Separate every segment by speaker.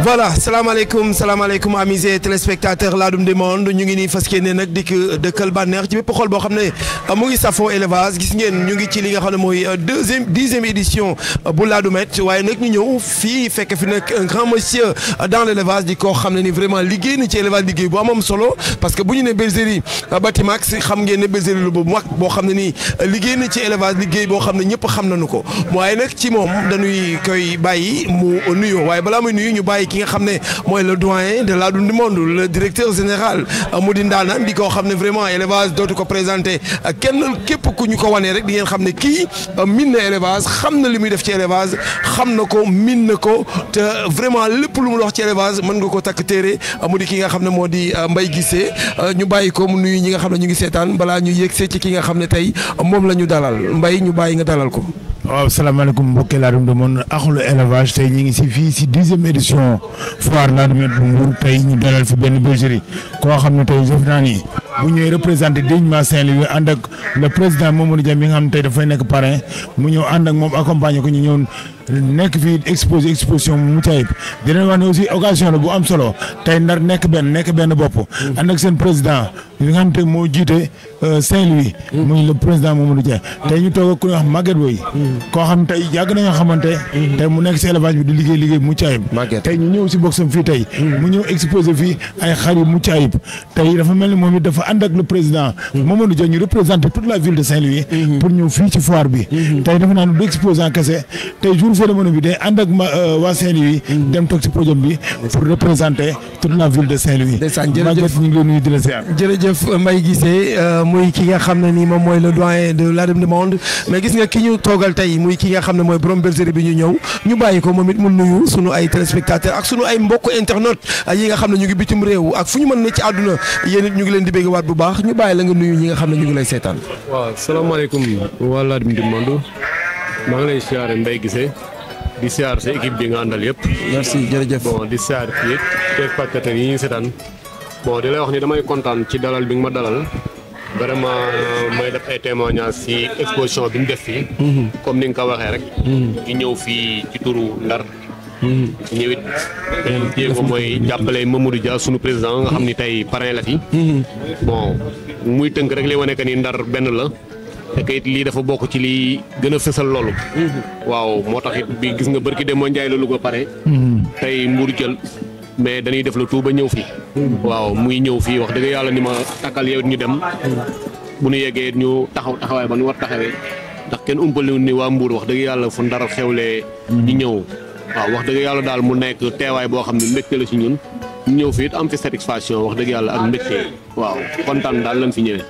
Speaker 1: voilà salaamaaleykum salaamaaleykum amis et téléspectateurs Ladoum du monde ñu ngi nii fas yéene nag dikk dëkkal bànneex ci bépp xol boo xam ne mu ngi safoo élevage gis ngeen ñu ngi ci li nga xam ne mooy deuxième dixième édition bu Ladoumette waaye nag ñu ñëw fii fekk fi nag un grand monsieur dans l' élevage di koo xam ne ni vraiment liggéey na ci élevage liggéey bu amam solo parce que bu ñu ne bergerie Batimax xam ngeen ne bergerie lu bu mag boo xam ne nii liggéey na ci élevage liggéey boo xam ne ñëpp xam nañu ko waaye nag ci moom dañuy koy bàyyi mu nuyoo waaye balaa muy nuyu ñu bàyyi ki nga xam ne mooy le doyen de Ladoum du monde le directeur général mu di ndaanaan di koo xam ne vraiment élevage dootu ko présenté kenn képp ku ñu ko wanee rek di ngeen xam ne kii min na élevage xam na li muy def ci élevage xam na ko min na ko te vraiment lépp lu mu wax ci élevage mën nga ko takk téere mu di ki nga xam ne moo di Mbaye Guissé ñu bàyyi ko mu nuyu ñi nga xam ne ñu ngi seetaan balaa ñu yëgsee ci ki nga xam ne tey moom la ñu dalal Mbaye ñu bàyyi nga dalal ko.
Speaker 2: waaw salaamaaleykum mbokki Ladoum du monde axlu élevage tey ñu ngi si fii si dixième édition foire Ladoumette bu Mbour tey ñu dalal fi benn bergerie koo xam ne tey jëf naa ni bu ñëwee représenté dignement Saint-Louis ànd ak le président Mamadou Dia mi nga xam ne tey dafay nekk parrain mu ñëw ànd ak moom accompagner ko ñu ñëw nekk fii exposé exposition mu mucc ayib di leen wax ne aussi occasion la bu am solo tey ndar nekk benn nekk benn bopp. ànd ak seen président li nga xam te moo jiite Saint-Louis. muy le président Mamadou Dia. tey ñu toog ak ku ñuy wax Maguette Boye. koo xam tey yàgg nañoo xamante. tey mu nekk si élevage bi di liggéey liggéey bu mucc ayib. tey ñu ñëw si boxam fii tey. mu ñëw exposé fii ay xar yu mucc ayib. tey dafa mel ni moom it dafa ànd ak le président. Mamadou Dia ñu représenté toute la ville de Saint-Louis. pour ñëw fii ci foire bi. tey dafa naan du exposant kese tey jour cérémonie bi day ànd ak waa Saint-Louis. dem toog si podium bi pour représenter toute la ville de Saint-Louis.
Speaker 1: ndeysaan jërëjëf
Speaker 2: Maguette ñu ngi lay nuyu di la ziar.
Speaker 1: jërëjëf Mbaye Guissé muy ki nga xam ne nii moom mooy le doyen de Ladoum du monde mais gis nga ki ñu toogal tey muy ki nga xam ne mooy borom bergerie bi ñu ñëw ñu bàyyi ko moom it mu nuyu sunu ay téléspectateurs ak sunu ay mbokk internet yi nga xam ne ñu ngi bitim réew ak fu ñu mën ne ci àdduna yéen it ñu ngi leen di bégg waat bu baax ñu bàyyi la nga nuyu ñi nga xam ne ñu ngi lay seetaan.
Speaker 3: waaw salaamaaleykum waa Ladoum du monde maa ngi lay siyaare Mbaye Guissé di siyaar sa équipe bi nga àndal yëpp.
Speaker 1: merci jërëjëf.
Speaker 3: bon di siyaar fii téléspectateurs yi ñu seetaan bon di lay wax ni damay kontaan ci dalal bi nga ma dalal vraiment may def ay témoignages ci exposition bi ñu def fii. comme ni nga ko waxee rek. ñu ñëw fii ci turu Ndar. ñëwit jéego mooy jàppale Mamadou Dia sunu président nga xam ni tey parrain la fi. bon muy tënk rek li wane que ni Ndar benn la. te it lii dafa bokk ci lii gën a fësal loolu. waaw moo tax it bi gis nga barki dem moo njaay la Louga pare. tey Mbour jël mais dañuy def le tout ba ñëw fii. waaw muy ñëw fii wax dëgg yàlla ni ma takkal yow ñu dem. bu ñu yeggee ñu taxaw taxawaay ba ñu war taxawee ndax kenn umpale ni waa Mbour wax dëgg yàlla fu ndar xewlee. ñu ñëw waaw wax dëgg yàlla daal mu nekk teewaay boo xam ne mbégte la ci ñun. ñu ñëw fii it am fi satisfaction wax dëgg yàlla ak mbégte waaw kontaan daal lañ fi ñëwee.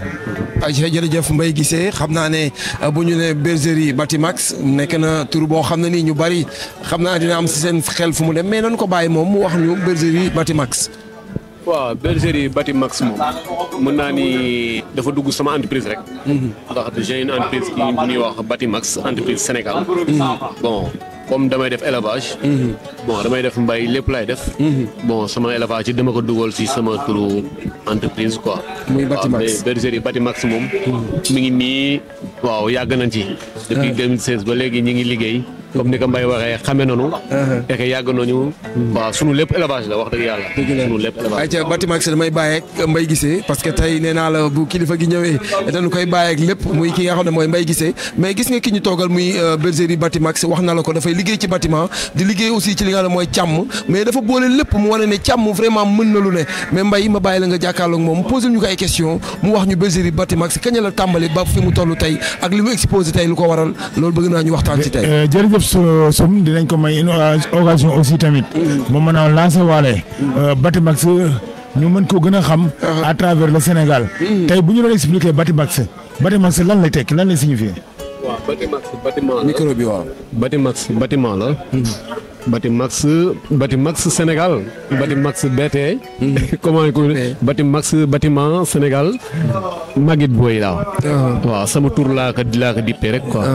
Speaker 1: ay jërëjëf Mbaye Guissé xam naa ne bu ñu ne bergerie Batimax nekk na tur boo xam ne nii ñu bari xam naa dina am si seen xel fu mu dem mais nañ ko bàyyi moom mu wax ñu bergerie Batimax.
Speaker 3: waaw bergerie Batimax moom mën naa ni dafa dugg sama entreprise rek. ndax j'ai une entreprise qui bu ñuy wax Batimax entreprise Sénégal. bon comme damay def élevage. bon damay def mbay lépp laay def. bon sama élevage yi dama ko dugal si sama turu entreprise quoi.
Speaker 1: muy Batimax
Speaker 3: waaw bergerie Batimax moom. mi ngi nii waaw yàgg nañ ci. depuis 2016 ba léegi ñi ngi liggéey. comme ni ko Mbaye waxee xame nañu. et que yàgg nañu. waaw sunu lépp élevage la wax dëgg yàlla. sunu lépp élevage
Speaker 1: ayca Batimax damay bàyyi ak Mbaye Guissé parce que tey nee naa la bu kilifa gi ñëwee dañu koy bàyyi ak lépp muy ki nga xam ne mooy Mbaye Guissé mais gis nga ki ñu toogal muy bergerie Batimax wax na la ko dafay liggéey ci bâtiment di liggéey aussi ci li nga xam ne mooy càmm mais dafa boole lépp mu wane ne càmm vraiment mën na lu ne mais Mbaye ma bàyyi la nga jàkkaarloog moom posé ñu ko ay question mu wax ñu bergerie Batimax kañ la tàmbali ba fi mu toll tey ak li mu exposé tey lu ko waral loolu bëgg naa ñu waxtaan ci tey.
Speaker 2: jërëjëf Soum dinañ ko may une occasion aussi tamit. mu mën a lancer waale. Batimax ñu mën ko gën a xam. à travers le Sénégal. tey bu ñu doon expliquer Batimax Batimax lan lay tekki lan lay signifier.
Speaker 3: waaw Batimax bâtiment la
Speaker 1: micro bi waaw.
Speaker 3: Batimax bâtiment la. Batimax Batimax Sénégal. Batimax BT. comment ko Batimax bâtiment Sénégal. Maguette Boye laa. waaw sama tur laa ko laa ko dippee rek quoi.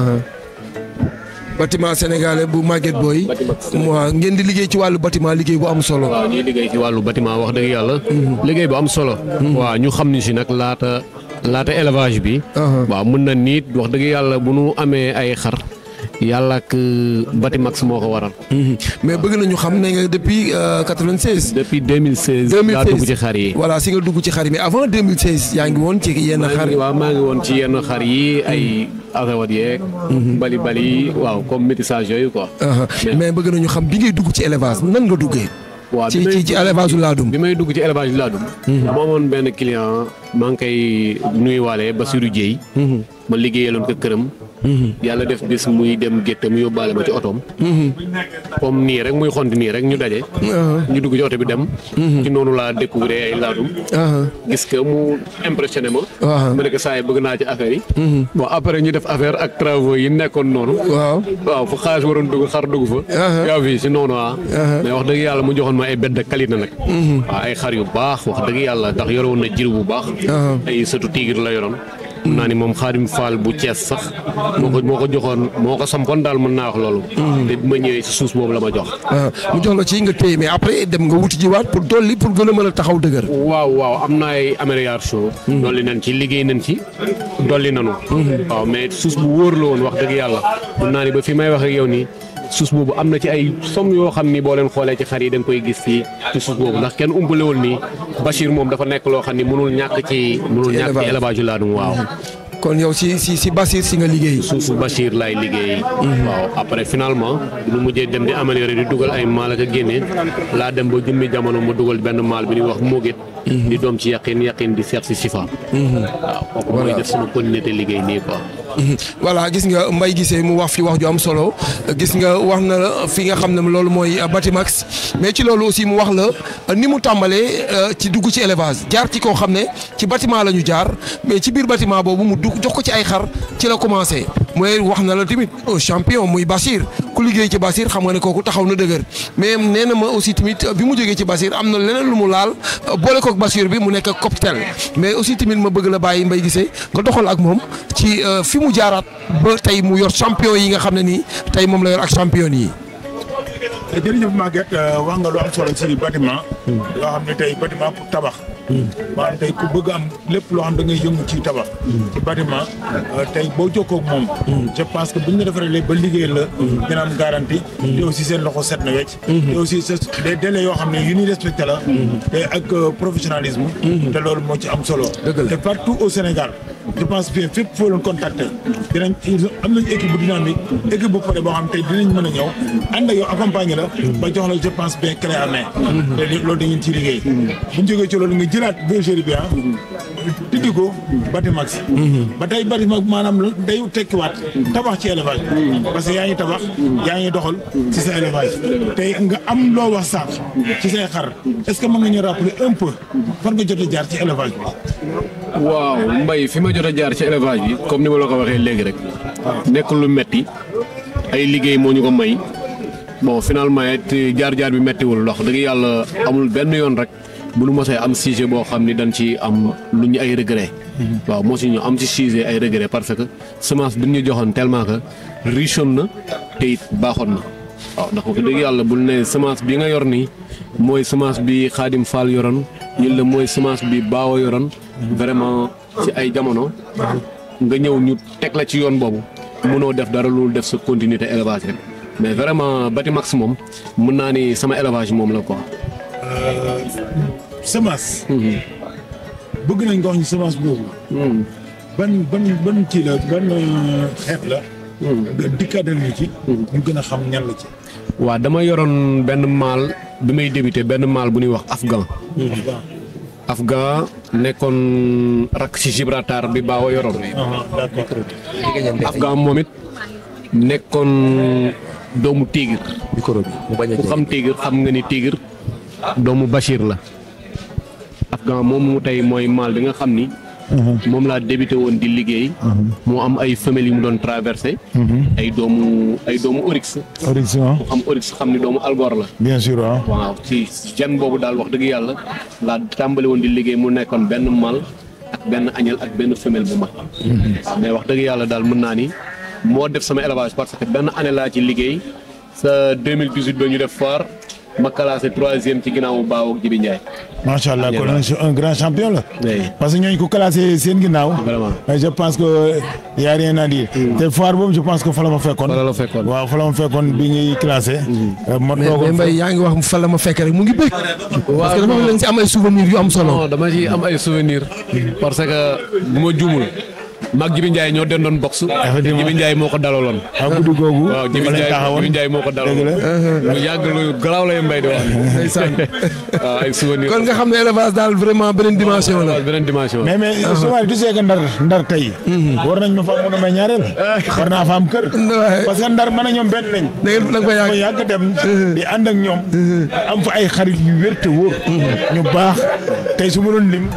Speaker 1: bâtiment sénégalais bu Maguette Boye waaw ngeen di liggéey ci wàllu bâtiment liggéey bu am solo.
Speaker 3: waaw ñuy liggéey ci wàllu bâtiment wax dëgg yàlla. liggéey bu am solo. waaw ñu xam ni si nag laata laata élevage bi. waaw mën na nit wax dëgg yàlla bu nu amee ay xar. yàlla ak Batimax moo ko waral.
Speaker 1: mais bëgg nañu xam ne nga depuis 96.
Speaker 3: depuis 2016.
Speaker 1: 2016
Speaker 3: laa dugg ci xar yi.
Speaker 1: voilà si nga dugg ci xar yi mais avant 2016 yaa ngi woon ci yenn
Speaker 3: maa
Speaker 1: xar
Speaker 3: ngi waaw maa ngi woon ci yenn xar yi ay azawad yeeg. bali bali waaw comme métissage yooyu quoi.
Speaker 1: Aha. mais bëgg nañu xam bi ngay dugg ci élevage nan nga duggee.
Speaker 3: waaw
Speaker 1: ci
Speaker 3: bi may
Speaker 1: ci ci élevage u laadum.
Speaker 3: bi may dugg ci élevage bi laa dugg. dama amoon benn client maa ngi koy nuyuwaale Basirou Dieye. ma liggéeyaloon ko këram. yàlla def bis muy dem géttam yóbbaale ma ci otoom. comme nii rek muy xont nii rek ñu daje. ñu dugg ci oto bi dem. ci noonu laa découvrir ay laadum.
Speaker 1: Aha.
Speaker 3: gis que mu impressionné ma.
Speaker 1: Waaw.
Speaker 3: ma ne ko saa yi bëgg naa ci affaire yi. bon après ñu def affaire ak travaux yi nekkoon noonu.
Speaker 1: waaw.
Speaker 3: waaw fu xaalis waroon dugg xar dugg fa.
Speaker 1: Aha.
Speaker 3: yaa fi si noonu ah. mais wax dëgg yàlla mu joxoon ma ay bête de qualité nag. waaw ay xar yu baax wax dëgg yàlla ndax yore woon na jir bu baax.
Speaker 1: Aha.
Speaker 3: ay sëtu tigre la yoroon. mun naa ni moom Xaadim Fall bu Cees sax. moo ko moo ko joxoon moo ko sampoon daal mën naa wax loolu. te bi ma ñëwee si suus boobu la ma jox.
Speaker 1: Aha. mu jox la ci nga téye mais après dem nga wuti jiwaat pour dolli pour gën a mën a taxaw dëgër.
Speaker 3: waaw waaw am na ay amélioration dolli nañ ci liggéey nañ ci dolli nañu waaw mais suus bu wóor la woon wax dëgg yàlla mun naa ni ba fi may wax ak yow nii suus boobu am na ci ay somme yoo xam ni boo leen xoolee ci xar yi da nga koy gis fii ci suus boobu ndax kenn umpalewul nii Bachir moom dafa nekk loo xam ni mënul ñàkk ci mënul
Speaker 1: Ci
Speaker 3: ñàkk ci
Speaker 1: élevage.
Speaker 3: élevage yu laadum waaw
Speaker 1: kon yow si si si Basir si nga liggéey.
Speaker 3: suusu Bachir laay liggéey waaw après finalement lu mujjee dem di améliorer di dugal ay maal ak a génne laa dem ba jëmmi jamono ma dugal benn maal bi ñuy wax Mogit di doom ci yaqin yaqin di seet si Sifa waaw kooku mooy def sama continuité liggéey nii quoi
Speaker 1: voilà gis nga Mbaye gisee mu wax fi wax ju am solo gis nga wax na la fi nga xam ne loolu mooy Batimax mais ci loolu aussi mu wax la ni mu tàmbalee euh, ci dugg ci élevage jaar ci koo xam ne ci bâtiment la ñu jaar mais ci biir bâtiment boobu mu dugg jox ko ci ay xar ci la commencé mooy wax na la tamit un champion muy Basir ku liggéey ci Basir xam nga ne kooku taxaw na dëgër mais nee na ma aussi tamit bi mu jógee ci Basir am na leneen lu mu laal boole kook Basir bi mu nekk cocktail mais aussi tamit ma bëgg la bàyyi Mbaye gisee nga doxal ak moom ci euh, fi mu jaaraat ba tey mu yor champion yi nga xam ne nii tey moom la yor ak champion yi.
Speaker 2: jërëjëf Maguette wax nga lu am solo ci bâtiment loo xam ne tey bâtiment pour tabax maanaam tey ku bëgg am lépp loo xam da ngay yëngu ci tabax ci bâtiment tey boo jokkoo ak moom je pense que bu ñu la defaree ba liggéey la dina am garantie te aussi seen loxo set na wecc te aussi sa des délais yoo xam ne yu ñuy respecté la te ak professionnalisme te loolu moo ci am solo te partout au Sénégal je pense bien fépp foo leen contacté dinañ am nañu équipe bu dynamique équipe bu pare boo xam tey dinañ mën a ñëw ànd ak yow accompagner la ba jox la je pense bien clé en main te li- loolu dañu ciy liggéey bu ñu jógee ci loolu nga jëlaat bergerie bi ah tuddi ko Batimax ba tey Batimax maanaam la day tekkiwaat tabax ci élevage parce que yaa ngi tabax yaa ngi doxal ci sa élevage tey nga am loo wax sànq ci say xar est-ce que mën nga ñu rappeler un peu fan nga jot a jaar ci élevage bi
Speaker 3: waaw mbay fi ma jot a jaar ci élevage bi comme ni ma la ko waxee léegi rek nekk lu metti ay liggéey moo ñu ko may bon finalement it jaar-jaar bi mettiwul ndox dëgg yàlla amul benn yoon rek bu nu mosee am sujet boo xam ni dañ ci am lu ñu ay regret waaw moo si ñu am ci sujet ay regret parce que semence bi ñu joxoon tellement que riche na te it baaxoon na waaw ndax wax dëgg yàlla bul ne semence bi nga yor nii mooy semence bi Xaadim Fall yoroon ñun la mooy semence bi Baawo yoroon vraiment ci ay jamono nga ñëw ñu teg la ci yoon boobu mënoo def dara loolu def sa continuité élevage rek mais vraiment Batimax moom mën naa ni sama élevage moom la quoi.
Speaker 2: semence bëgg nañ nga wax ñu semence boobu ban ban ban kii la ban xeet la nga dikkaatal ñu ci ñu gën a xam ñan la ci
Speaker 3: waaw dama yoroon benn maal bi may débuté benn maal bu ñuy wax afghan afghan nekkoon rakk ci Gibraltar bi baaw a yoroon
Speaker 2: d'accord
Speaker 3: afghan moom it nekkoon doomu tigre
Speaker 1: micro bi mu bañ a
Speaker 3: ku xam tigre xam nga ni tigre doomu Bachir la afghan moom mu tey mooy maal bi nga xam ni moom laa débuté woon di liggéey moo am ay femelles yu mu doon traversé ay doomu ay doomu oryx
Speaker 2: Horizon
Speaker 3: ku xam oryx xam ni doomu algor la
Speaker 2: bien sûr waaw
Speaker 3: waaw ci jan boobu daal wax dëgg yàlla laa tàmbali woon di liggéey mu nekkoon benn mâle ak benn agnelle ak benn femelle bu mag waaw mais wax dëgg yàlla daal mën naa ni moo def sama élevage parce que benn année laa ci liggéey sa 2018 ba ñu def foire ma classé troisième ci ginnaawu Baaw ak Jibi Ndiaye.
Speaker 2: macha allah kon un grand champion la.
Speaker 3: Oui.
Speaker 2: parce que ñooñu ko classé seen ginnaaw.
Speaker 3: Vraiment.
Speaker 2: mais je pense que y a rien à dire. te foire boobu je pense que fa la ma fekkoon.
Speaker 3: Fa la la fekkoon.
Speaker 2: waaw fa la ma fekkoon bi ñuy classé. ma
Speaker 1: mais mais
Speaker 2: toogoon
Speaker 1: Mbaye yaa ngi wax fa la ma fekk rek mu ngi bëgg. parce que dafa mel ni si am ay souvenirs yu am solo.
Speaker 3: non dama ci am ay souvenir parce que bu ma juumul mag Jibi Ndiaye ñoo den doon box.
Speaker 2: Effectivement.
Speaker 3: Jibi Ndiaye moo ko dalaloon.
Speaker 2: waaw guddi googu.
Speaker 3: waaw Jibi
Speaker 2: fa lañ
Speaker 3: Ndiaye
Speaker 2: taxawoon.
Speaker 3: Jibi Ndiaye moo ko
Speaker 2: dëgg
Speaker 3: dalaloon.
Speaker 2: la.
Speaker 3: lu yàgg lu garaaw lay mbay di wax.
Speaker 1: ndeysaan.
Speaker 3: waaw ay souvenir.
Speaker 1: kon nga xam ne élevage daal vraiment beneen dimension la.
Speaker 3: waaw beneen dimension.
Speaker 2: mais mais souvent tu sais que ndar ndar tey. war nañ ma fa mën a may ñaareel. war naa fa am kër.
Speaker 1: Ouais.
Speaker 2: parce que ndar man a ñoom benn lañ.
Speaker 1: da ngeen da nga koy
Speaker 2: ma
Speaker 1: yàgg.
Speaker 2: yàgg dem. di ànd ak ñoom. am fa ay xarit yu wér te wóor. ñu baax tey su ma doon lim.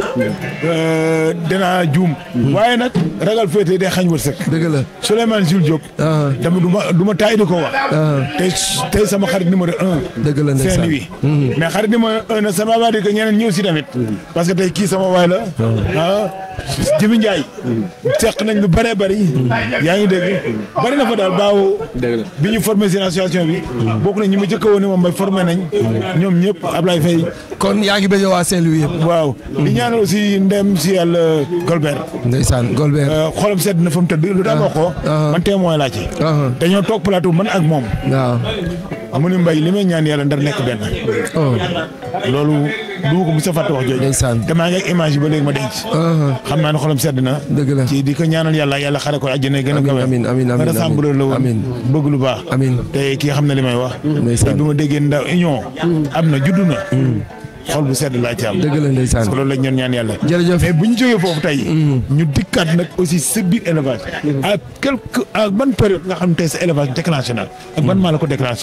Speaker 2: euh, dinaa juum. waaye nag ragal féete day xañ wërsëg.
Speaker 1: dëgg la.
Speaker 2: Souleymane Jules Diop.
Speaker 1: Ah.
Speaker 2: dama du ma du ma taay di ko wax. tey tey sama xarit numéro un.
Speaker 1: dëgg la ndeysaan.
Speaker 2: Saint-Louis. mais xarit numéro un na ça ne veut pas dire que ñeneen ñëw si tamit. parce que tey kii sama waay la. ah Jibi Ndiaye. seq nañ lu bëree bëri. yaa ngi dégg bëri na fa daal baaw.
Speaker 3: dëgg la.
Speaker 2: bi ñu formé seen association bi. bokk na ñi ma jëkk a woon ne moom mooy formé nañ. ñoom ñëpp Ablaye Faye.
Speaker 1: kon yaa ngi bëgg waa Saint-Louis yëpp.
Speaker 2: waaw di ñaanal aussi ndem si yàlla Golbert.
Speaker 1: ndeysaan Golbert.
Speaker 2: Euh, xolam sedd na fa mu tëdd lu tax wax ko.
Speaker 1: ah.
Speaker 2: man témoin laa ci.
Speaker 1: ah.
Speaker 2: dañoo toog plateau man ak moom.
Speaker 1: waaw.
Speaker 2: mu ni mbay li may ñaan yàlla ndar nekk benn.
Speaker 1: oh.
Speaker 2: loolu du ma ko mos a fàtte wax jooju.
Speaker 1: Ndeysaan.
Speaker 2: te maa ngi ak image yi ba léegi ma denc.
Speaker 1: ah.
Speaker 2: xam naa ne xolam sedd na.
Speaker 1: dëgg la.
Speaker 2: ci di ko ñaanal yàlla yàlla xare ko àjjana gën a
Speaker 1: Amiin,
Speaker 2: kawe.
Speaker 1: amiin, amiin, amiin,
Speaker 2: rassembleur la woon.
Speaker 1: amiin.
Speaker 2: bëgg lu baax.
Speaker 1: Amiin.
Speaker 2: te kii xam na li may wax.
Speaker 1: Ndeysaan.
Speaker 2: te bi ma déggee ndaw union. am na juddu na. xol bu sedd laa ci am.
Speaker 1: dëgg la ndeysaan.
Speaker 2: parce que loolu lañ ñoon ñaan yàlla.
Speaker 1: jërëjëf.
Speaker 2: mais bu ñu jógee foofu tey. ñu dikkaat nag aussi sa biir élevage. à quelque à ban période nga xam ne tey sa élevage déclenché na. ak ban maa la ko déclenché.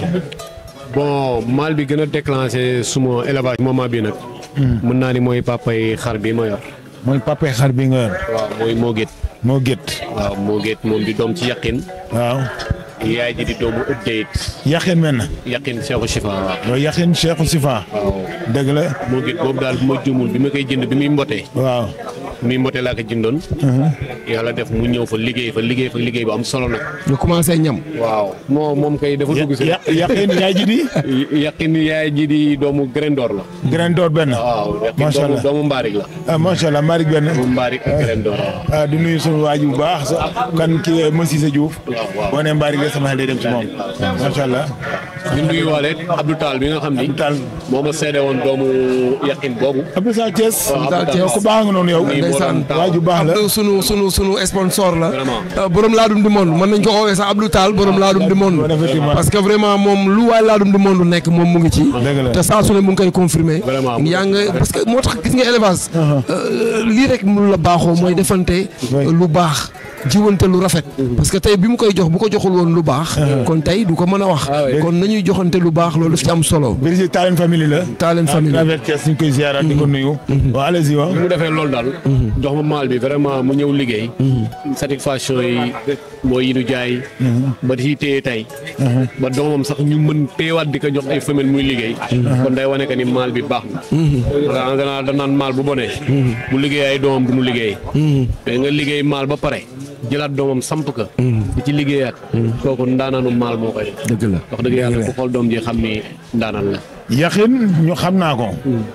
Speaker 3: bon mal bi gën a déclenché suma élevage moment bi nag. mën naa ni mooy papay xar bi ma yor.
Speaker 2: mooy papa xar bi nga yor.
Speaker 3: waaw mooy moo gét.
Speaker 2: moo gét.
Speaker 3: waaw moo gét moom di doom ci yaqin.
Speaker 2: waaw.
Speaker 3: yaay ji di doomu ëddeyit.
Speaker 2: yaxin men na.
Speaker 3: yaqin Cheikhou Chifa waaw.
Speaker 2: loolu yaxin Cheikh Sifa.
Speaker 3: waaw
Speaker 2: dëgg la.
Speaker 3: moo gét boobu daal bu ma jumul bi ma koy jënd bi muy mbotee.
Speaker 2: waaw.
Speaker 3: bi muy mbotee laa ko jëndoon. yàlla def mu ñëw fa liggéey fa liggéey fa liggéey bu am solo nag.
Speaker 1: ñu commencé ñam.
Speaker 3: waaw moo moom kay dafa dugg si.
Speaker 2: ya yaxin yaay ji di.
Speaker 3: yaqin yaay ji di doomu Grendor la.
Speaker 2: grain d'or benn.
Speaker 3: waaw yaqin
Speaker 2: Macha
Speaker 3: doomu
Speaker 2: Allah.
Speaker 3: doomu mbaarik la.
Speaker 2: ah macha allah Malick benn.
Speaker 3: doomu mbaarik ak Grendor waaw.
Speaker 2: ah di nuyu sunu waaj bu baax sa kan kii Massisa Diouf.
Speaker 3: waaw waaw.
Speaker 2: boo nee Mbari nga sama xel day dem ci moom. macha allah.
Speaker 3: ñu nuyu waale Abdou Tall bi nga xam ni.
Speaker 2: Tall.
Speaker 3: moo ma seede woon doomu yaqin boobu.
Speaker 2: Abdou Sall Thiès.
Speaker 3: Waaw,
Speaker 1: Abdou Sall
Speaker 2: yow ku baax nga noonu yow.
Speaker 3: Nii moo
Speaker 1: ndeysaan.
Speaker 3: doon taaw.
Speaker 2: waaj bu baax la.
Speaker 1: Abdou sunu sunu sunu sponsor la.
Speaker 3: Vraiment.
Speaker 1: Euh, borom laadum du monde mën nañ ko woowee sax Abdou Tall borom laadum du monde.
Speaker 2: effectivement.
Speaker 1: parce que vraiment moom lu waay laadum du monde nekk moom mu ngi ci.
Speaker 2: Dëgg la.
Speaker 1: te saa su ne mu ngi koy confirmer.
Speaker 3: Vraiment.
Speaker 1: yaa nga parce que moo tax gis nga élevage. euh, lii rek mu la baaxoo mooy defante
Speaker 2: Oui.
Speaker 1: lu baax. jiwante lu rafet. parce que tey bi mu koy jox bu ko joxul woon lu baax. kon tey du ko mën a wax.
Speaker 3: Ah oui.
Speaker 1: kon nañuy joxante lu baax loolu daf ci am solo.
Speaker 2: Brigitte Talen famille la.
Speaker 1: Talen famille.
Speaker 2: à travers Thiès ñu koy ziaraat di ko nuyu. waaw allez-y waaw.
Speaker 3: bi mu defee loolu daal. jox ma maal bi vraiment mu ñëw liggéey. satisfaction yi mooy yi nu jaay. ba di téye tey. ba doomam sax ñu mën téewaat di ko jox ay femelle muy liggéey. kon day wane que ni maal bi baax na. en général da naan maal bu bonee. bu liggéey ay doomam du mu liggéey. mais nga liggéey maal ba pare jëlaat doomam samp ka. di ci liggéeyaat. kooku ndaanaanu maal moo koy def.
Speaker 1: dëgg la
Speaker 3: wax dëgg yàlla ku xool doom ji xam ni ndaanaan la.
Speaker 2: yaxin ñu xam naa ko.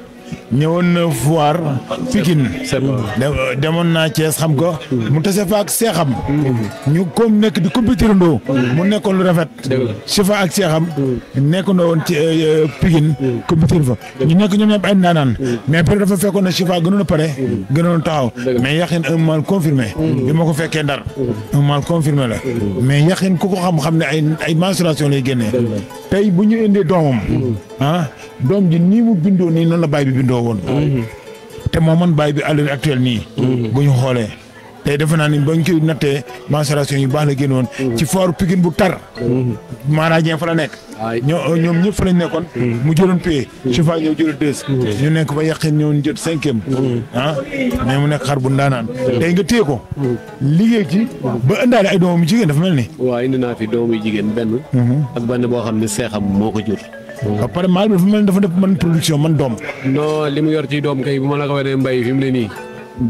Speaker 2: ñëwoon na foire Pikine.
Speaker 3: c'est bon.
Speaker 2: de- demoon naa Thiès xam ko. mu tase fa ak seexam. ñu comme nekk di compétir ndoo. mu nekkoon lu rafet. Sifa ak seexam. nekkandoo woon ci euh, Pikine. compétir fa ñu nekk ñoom ñëpp ay naanaan. mais peut dafa fekkoon ne Sifa gënoon a pare. gënoon a taxaw. mais yaxin un mal confirmé. bi ma ko fekkee ndar. un mal confirmé la. mais yaxin ku ko xam-xam ne ay ay mensuration lay génnee. tey bu ñu indee doomam. ah doom ji nii mu bindoo nii noonu la baay bi bindoo woon. te moo man bàyyi bi à l'heure actuelle nii. bu ñu xoolee. tey defe naa ni ba ñu koy nattee mensuration yu baax la génn woon. ci fooru Pikine bu tar. maaraajeen fa la nekk.
Speaker 3: Ay.
Speaker 2: ñoo ñoom ñëpp fa lañ nekkoon. mu jëloon paie. su fa ñëw jël deux. ñu nekk ba yàqin ñëw ñu jot cinquième. ah mais mu nekk xar bu ndaanaan. tey nga téye ko. liggéey ci. ba ëndaale ay doomam yu jigéen dafa mel ni.
Speaker 3: waaw indi naa fi doomu jigéen benn. ak benn boo xam ne seexam moo ko jur.
Speaker 2: ba pare maal bi dafa mel ni dafa def man production man doom.
Speaker 3: non li mu yor ci doom kay bu ma la ko wanee mbay fi mu ne nii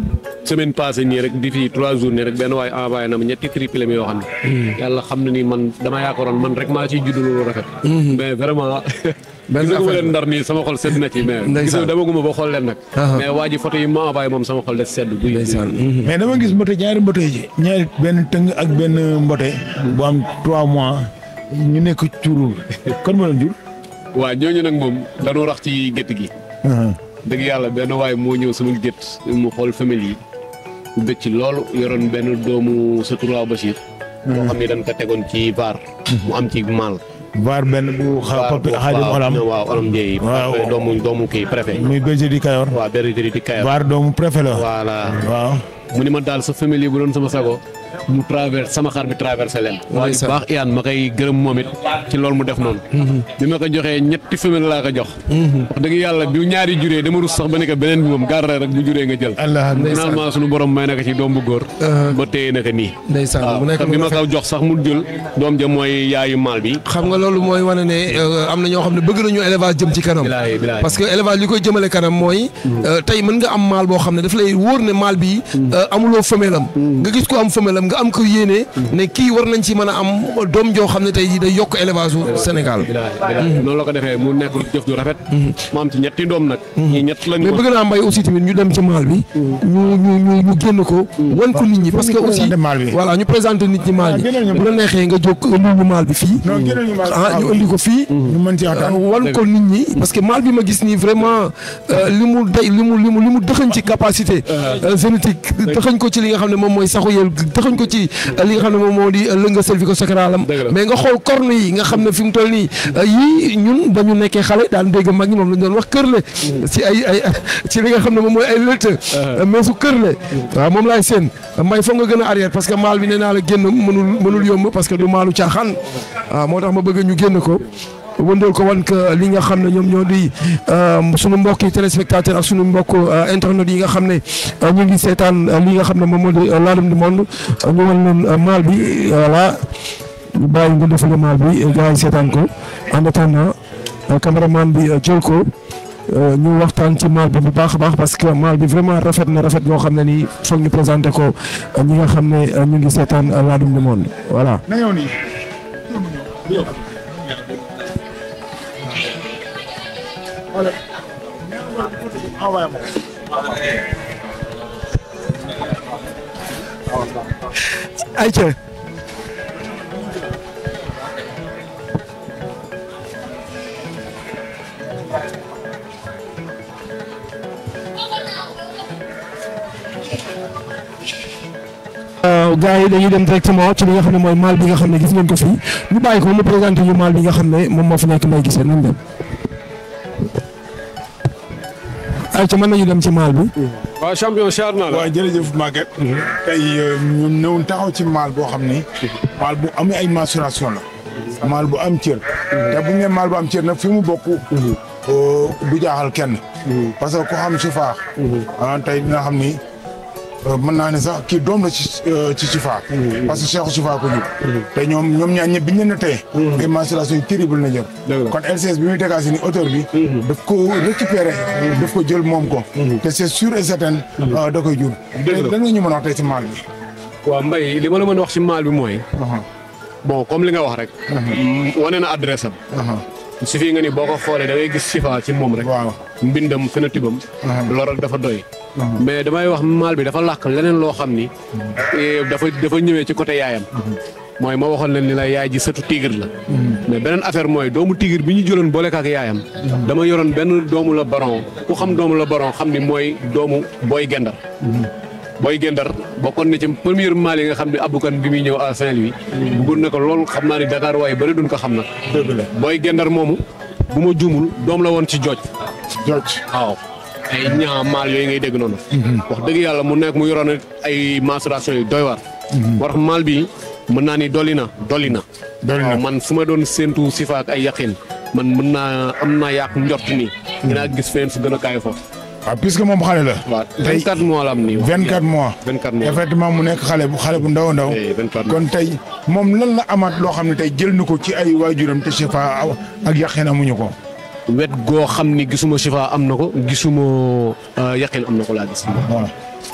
Speaker 3: semaine passée nii rek di fii trois jours nii rek benn waay envoyé na ma ñetti triplé mi yoo xam ne. yàlla xam na ni man dama yaakaaroon man rek maa ciy judd lu rafet. mais vraiment.
Speaker 1: benn
Speaker 3: gisaguma
Speaker 1: affaire
Speaker 3: leen ndar nii sama xol sedd na ci mais.
Speaker 1: Ndeysaan.
Speaker 3: gisoo demaguma ba xool leen nag.
Speaker 1: Aha.
Speaker 3: mais waa ji photo yi ma envoyé moom sama xol de sedd. guy
Speaker 1: ndeysaan
Speaker 2: mais dama gis mbote ñaari mbote yi ñaari benn tëng ak benn mbote bu am trois mois ñu nekk curul kon ma leen jur.
Speaker 3: waa ñooñu nag moom dañoo rax ci gétt gi. dëgg yàlla benn waay moo ñëw sama gétt mu xool famille yi bëcc ci loolu yoroon benn doomu sa turaaw Bachir. boo xam ne dañ ko tegoon ci vaar. mu am ci maal.
Speaker 2: vaar benn bu xa papi xaadim olam
Speaker 3: waaw olam Ndiaye.
Speaker 2: Waaw.
Speaker 3: doomu doomu kii préfet.
Speaker 2: muy berger di Kayor.
Speaker 3: waaw bergerie di Kayar.
Speaker 2: vaar doomu préfet la.
Speaker 3: voilà
Speaker 2: waaw.
Speaker 3: mu ni ma daal sa famille yi bu doon sama sago mu traverse sama xar bi traversé leen. waaye
Speaker 1: Ndeysaan.
Speaker 3: baax iyaan ma koy gërëm moom it ci loolu mu def noonu. bi ma ko joxee ñetti famille laa ko jox. wax dëgg yàlla bi ñaari juree dama rus sax ba ne ko beneen bi moom garre rek bu juree nga jël.
Speaker 2: allah
Speaker 3: finalement sunu borom may na ko ci doom bu góor. ba téye na ko nii.
Speaker 1: ndeysaan mu nekk
Speaker 3: te bi ma ko jox sax mu jël doom ja mooy yaayu maal bi.
Speaker 1: xam nga loolu mooy wane ne euh, am na ñoo xam ne bëgg nañu élevage jëm ci kanam
Speaker 3: Bilaay, bilaay.
Speaker 1: parce que élevage li koy jëmale kanam mooy euh, tey mën nga am maal boo xam ne daf lay wóor ne maal bi euh, amuloo femelle am nga gis ko am femelle am nga am ko yéene ne kii war nañ ci mën a am doom joo xam ne tey jii day yokk élevage u Sénégal
Speaker 3: bilaay bilaay noonu la ko defee mu nekk jëf ju rafet. mu am ci ñetti doom nag. ñii ñett lañu
Speaker 1: mais
Speaker 3: ko.
Speaker 1: bëgg naa mbay aussi tamit ñu dem ci maal bi ñu ñu ñu ñu génn ko wan ko nit ñi parce que
Speaker 2: ñu
Speaker 1: aussi
Speaker 2: présenté maal bi.
Speaker 1: voilà ñu présenté nit ñi maal bi
Speaker 2: Ah, génneel ñu
Speaker 1: bu la neexee nga jóg indi ñu maal bi fii
Speaker 2: non génneel ñu maal
Speaker 1: ah ñu indi ko fii
Speaker 2: ñu mën ci waxtaan.
Speaker 1: wan ko nit ñi parce que maal bi ma gis nii vraiment euh, li mu day li mu li mu li mu dëxañ ci capacité euh, génétique dëxañ ko ci li nga xam ne moom mooy saxu yel dëxañ ko ci euh, li nga xam ne moom moo di euh, lënga cervico sacralam
Speaker 3: Dëgg la.
Speaker 1: mais nga xool corne yi nga xam ne fi mu toll nii euh, yii ñun ba ñu nekkee xale daan dégg mag ñi moom lañ doon wax kërle ci ay ay ci li nga xam ne moom mooy ay lëtt mais su kërle waaw moom laay seen mbay foog nga gën a arrière parce que maal bi nee naa la génn mënul mënul yomb parce que du maalu caaxaan waaw moo tax ma bëgg ñu génn ko wëndeel ko wan que li nga xam ne ñoom ñoo di sunu mbokki téléspectateur ak sunu mbokk internet yi nga xam ne ñu ngi seetaan li nga xam ne moom moo di Ladoum du Monde ñu wan leen maal bi voilà ñu bàyyi nga defale maal bi gars yi seetaan ko en attendant caméraman bi jël ko ñu waxtaan ci maal bi bu baax a baax parce que maal bi vraiment rafet na rafet boo xam ne nii foog ñu présenté ko ñi nga xam ne ñu ngi seetaan Ladoum du Monde voilà.
Speaker 2: na ñëw nii.
Speaker 1: ayca. gaa yi dañuy dem directement ci li nga xam ne mooy maal bi nga xam ne gis ngeen ko fii ñu bàyyi ko mu présenté ñu maal bi nga xam ne moom moo fi nekk may gisee nañ dem. ayca mën nañu dem ci maal bi.
Speaker 3: waaw champion char naa la.
Speaker 2: waaw jërëjëf Maguette. tey ñu ñëw taxaw ci maal boo xam ni. maal bu amee ay mensuration la. maal bu am cër. te bu ñu nee maal bu am cër nag fi mu bokk. du jaaxal kenn. parce que ku xam Chifa. ah tey dina xam ni mën naa ne sax kii doom la ci ci Chifa. parce que Cheikh Chifa ko jur. te ñoom ñoom ñaar ñëpp bi ñu leen tey. ay mensuration yu terrible na jël.
Speaker 3: Dëgg la.
Speaker 2: kon LCS bi muy dégager ni auteur bi. daf ko récupérer. daf ko jël moom ko. te c'est sûr et certain. da koy jur.
Speaker 3: Dëgg la.
Speaker 2: lan nga ñu mën a wax tey ci maal bi.
Speaker 3: waaw Mbaye li ma la mën a wax ci maal bi mooy. bon comme li nga wax rek. wane na adresse am. su fi nga ni boo ko xoolee da ngay gis sifa ci moom rek.
Speaker 2: waaw.
Speaker 3: mbindam phénotype am. loolu rek dafa doy. mais damay wax maal bi dafa làq leneen loo xam ni. eh, dafa dafa ñëwee ci côté yaayam. mooy ma waxoon leen ni la yaay ji sëtu tigre la. mais beneen affaire mooy doomu tigre bi ñu jëloon boole ak yaayam. dama yoroon benn doomu la baron ku xam doomu la baron xam ni mooy doomu booy gendar. booy gendar bokkoon na ci première maal yi nga xam ne abukan bi muy ñëw à Saint-Louis. bëggoon na ko loolu xam naa ni Dakar waaye bëri duñ ko xam nag.
Speaker 2: dëgg la
Speaker 3: booy gendar moomu bu ma juumul doom la woon ci jooj
Speaker 2: George.
Speaker 3: waaw ay ñaa maal yooyu ngay dégg noonu. wax dëgg yàlla mu nekk mu yoroon ay mensuration yu doy waar. war tax maal bi mën naa ni dolli na dolli na.
Speaker 2: Dolli na.
Speaker 3: waaw man su ma doon séentu sifa ak ay yaqin man mën naa am naa yàq njort nii. dinaa gis fenn su gën a kaay foofu.
Speaker 2: waaw puisque moom xale la.
Speaker 3: waaw
Speaker 2: tey
Speaker 3: 24 mois la am nii. wax
Speaker 2: 24 mois.
Speaker 3: 24 mois.
Speaker 2: effectivement mu nekk xale bu xale bu ndaw a ndaw.
Speaker 3: Eh, 24 mois.
Speaker 2: kon tey moom lan la amaat loo xam ne tey jël na ko ci ay waajuram te Chifa ak yaqin amuñu ko.
Speaker 3: wet goo xam ni gisuma sifa am na ko gisuma yaqin am na ko laa gis.
Speaker 2: waaw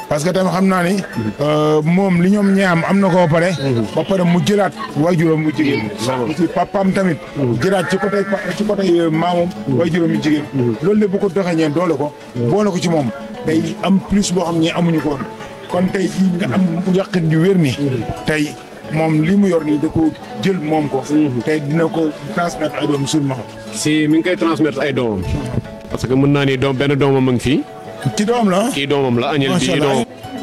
Speaker 2: parce que tamit xam naa ni moom li ñoom ñaam am na ko ba pare ba pare mu jëlaat waajuram mu jigéen aussi papaam tamit jëlaat ci côté ci côté maamam waajuram mu jigéen loolu lépp bu ko doxee ñeen doole ko boole ko ci moom day am plus boo xam ne amuñu ko woon kon tey jii nga am yàqin ju wér ni tey moom li mu yor nii da ko jël moom ko tey dina ko transmettre ay doom sulma
Speaker 3: si mi ngi koy transmettre ay doomam parce que mën naa ni doom benn doomam a ngi fii
Speaker 2: ci doom la
Speaker 3: kii doomam la añel
Speaker 2: Macha
Speaker 3: bi
Speaker 2: Allah.
Speaker 3: doomam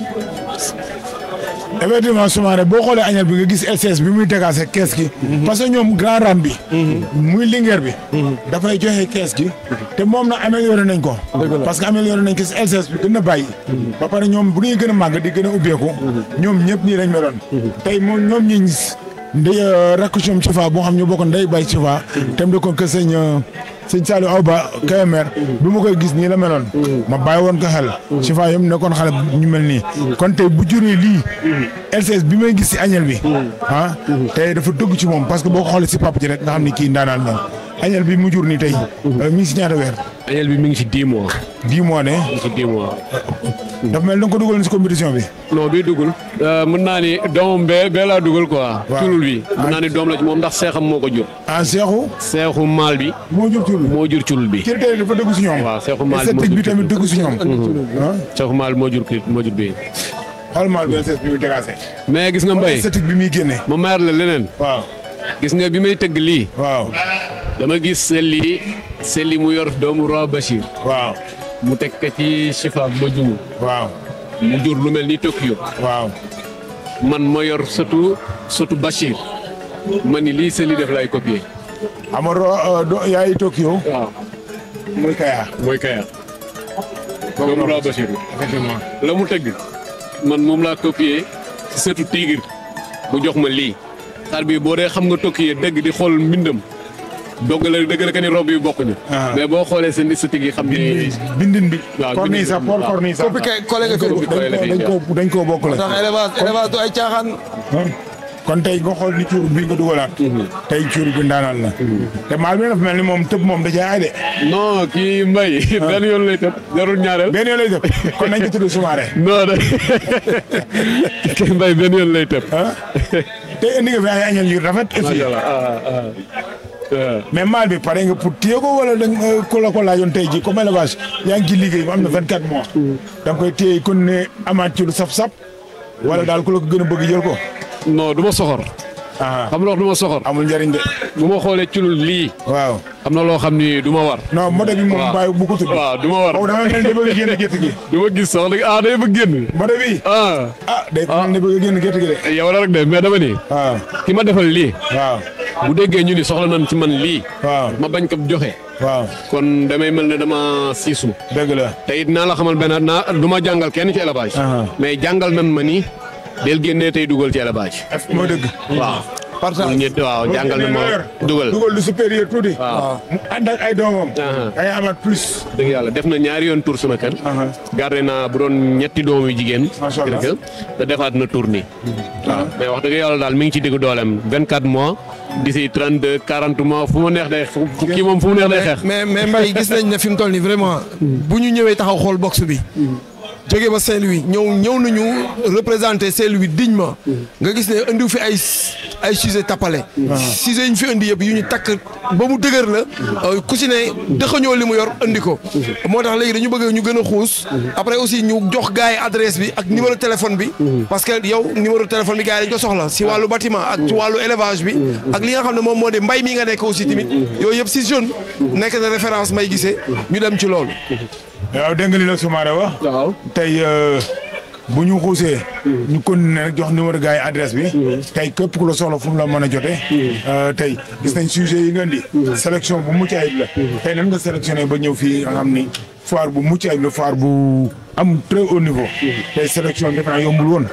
Speaker 2: effectivement Soumaré boo xoolee añal bi nga gis LCS bi muy tegaase kees gi. parce que ñoom grand ram bi. muy lingeer bi. dafay joxe kees gi. te moom na amélioré nañ ko. parce que amélioré nañ ko si LCS bi gën a bàyyi. ba pare ñoom bu ñuy gën a màgg di gën a ubbeeku. ñoom ñëpp nii lañ meloon. tey moom ñoom ñi gis ndey rakk ñoom ci fa boo xam ñu bokk ndey bay ci fa. te mu dëkkoon que sëñ sëñ Saliou Aw Ba Kébémer bi ma koy gis nii la meloon. ma bàyyi woon ko xel. ci fa yëpp nekkoon xale ñu mel nii. kon tey bu juree lii. LCS bi may gis si añel bi. ah tey dafa dëgg ci moom parce que boo ko xoolee si papa ji rek nga xam ni kii ndaanaan la añel bi mu jur nii tey. mi ngi si ñaata weer.
Speaker 3: añel bi mi ngi ci 10 mois
Speaker 2: dix mois ne.
Speaker 3: mi ngi ci 10 mois
Speaker 2: dafa mel da nga ko dugal si compétition bi.
Speaker 3: non bii dugul mën naa ni doomam bee bee laa dugal quoi
Speaker 2: Waaw.
Speaker 3: culul bi mën naa ni doom la ci moom ndax seexam moo ko jur
Speaker 2: ah Seexu.
Speaker 3: seexu maal bi
Speaker 2: moo jur tur bi.
Speaker 3: moo jur culul bi
Speaker 2: kii tey dafa dëgg si ñoom.
Speaker 3: waaw seexu maal bi moo
Speaker 2: esthétique bi
Speaker 3: jur
Speaker 2: tamit dëgg si ñoom. ah
Speaker 3: seexu maal bi moo jur kii moo jur bii
Speaker 2: xool maal bi LCS bi muy tegaase.
Speaker 3: mais gis nga mbay
Speaker 2: esthétique bi muy génne.
Speaker 3: ma mayar la leneen
Speaker 2: waaw
Speaker 3: gis nga bi may tëgg lii
Speaker 2: waaw
Speaker 3: dama gis selli selli mu yor doomu roi Bachir
Speaker 2: waaw
Speaker 3: mu teg ko ci chifa ma jumu
Speaker 2: waaw
Speaker 3: mu jur lu mel ni Tokyo
Speaker 2: waaw
Speaker 3: man ma yor sëtu sëtu Bachir ma ni lii selli def lay copier
Speaker 2: Amaro do yaay Tokyo
Speaker 3: waaw
Speaker 2: muy Kaya.
Speaker 3: mooy Kaya doomu roi Bachir bi
Speaker 2: effectivement.
Speaker 3: la mu tëgg man moom laa copier ci setu tigre bu jox ma lii xar bi boo dee xam nga tokki dëgg di xool mbindam dogg la dëgg la que ni rob yi bokkuñu
Speaker 2: Ah.
Speaker 3: mais boo xoolee seen esthétique yi xam ni
Speaker 2: bindin bi.
Speaker 3: waaw
Speaker 2: corniche sax Paul
Speaker 3: waaw.
Speaker 2: corniche sax.
Speaker 1: coppi kay collègue
Speaker 2: dañ
Speaker 1: ko
Speaker 2: ko dañ ko dañ koo bokkule.
Speaker 1: tax élevage élevage du ay caaxaan
Speaker 2: kon tey nga xool ni cuur bi nga dugalaat. tey cuur bi ndaanaan la. te maal bi dafa mel ni moom tëb moom da cee aay de.
Speaker 3: non kii mbay benn yoon lay tëb jarul ñaareel
Speaker 2: benn yoon lay tëb kon nañ ko tudd Soumaré.
Speaker 3: non de kii mbay benn yoon lay tëb
Speaker 2: ah tey indi nga fi ay añal yu rafet. aussi
Speaker 3: macha allah ah ah ah.
Speaker 2: mais maal bi pare nga pour téye ko wala da nga ko la ko laajoon tey jii comme élevage yaa ngi ci liggéey ba am na 24 mois. da nga koy téye kon ne amaat ci lu saf-saf. wala daal ku la ko gën a bëgg jël ko.
Speaker 3: non du ma soxor
Speaker 2: ah
Speaker 3: xam nga wax du ma soxor
Speaker 2: amul njëriñ de.
Speaker 3: bu ma xoolee ci lu lii
Speaker 2: waaw.
Speaker 3: am na loo xam ni du ma war
Speaker 2: non mode bi moom
Speaker 3: waaw.
Speaker 2: bàyyi bu ko tudd.
Speaker 3: waaw du ma war
Speaker 2: boobu dama mel ni bëgg a génn gerte gi.
Speaker 3: du ma gis sax nag ah day bëgg génn
Speaker 2: mode bi.
Speaker 3: ah
Speaker 2: ah day mel ni bëgg a génn gerte gi de.
Speaker 3: yow la rek de mais dama ni
Speaker 2: waaw
Speaker 3: ki ma defal lii
Speaker 2: waaw
Speaker 3: bu déggee ñu ni soxla nañ ci man lii
Speaker 2: waaw
Speaker 3: ma bañ ko joxe
Speaker 2: waaw
Speaker 3: kon damay mel ne dama siisu
Speaker 2: dëgg la.
Speaker 3: te it naa la xamal benn naa du ma jàngal kenn ci élevage
Speaker 2: Aha.
Speaker 3: mais jàngal nan ma ni del génnee tey dugal ci élevage
Speaker 2: moo dëgg.
Speaker 3: waaw
Speaker 1: partage
Speaker 3: ñett waaw jàngal na ma dugal
Speaker 2: dugal lu supérieur tuuti.
Speaker 3: waaw
Speaker 2: mu ànd ak ay doomam.
Speaker 3: Aha.
Speaker 2: ay amaat plus.
Speaker 3: dëgg yàlla def na ñaari yoon tour sama kër
Speaker 2: Aha.
Speaker 3: gardé naa bu doon ñetti doom yu jigéen
Speaker 2: Macha Allah.
Speaker 3: kër ga, te defaat na tour nii waaw mais wax dëgg yàlla daal mi ngi ci diggu dooleem 24 mois d'ici 32 40 mois fu mu neex day fu fu- kii moom fu mu neex day xeex
Speaker 1: mais mais Mbaye gis nañ ne fi mu toll nii vraiment bu ñu ñëwee taxaw xool box bi jóge ba Saint-Louis ñëw ñëw nañu représenté Saint-Louis dignement nga gis ne indiw fi ay ay sujet tappale sujet yi ñu fi indi yëpp yu ñu takk ba mu dëgër la euh, ku si ne dëxañoo li mu yor indi ko moo tax léegi dañu bëgg ñu gën a xuus après aussi ñu jox gars yi adresse bi ak numéro téléphone bi parce que yow numéro téléphone bi gars yi dañ ko soxla si wàllu bâtiment ak ci wàllu élevage bi ak li nga xam ne moom moo di mbay mi nga nekk aussi tamit yooyu yëpp si jeune nekk na référence may gisee ñu dem ci loolu
Speaker 2: waaw dégg nga li la Soumaré wax.
Speaker 3: waaw
Speaker 2: tey euh, bu ñu xuusee. ñu continuer rek jox numéro gars yi adresse bi. tey képp ku la soxla fu mu la mën a jotee. Euh, tey gis nañ sujet yi nga indi. sélection bu mucc ayib la. tey nan nga sélectionné ba ñëw fii nga xam ni foire bu mucc ayib la foire bu am très haut niveau. tey sélection defe naa yombul woon.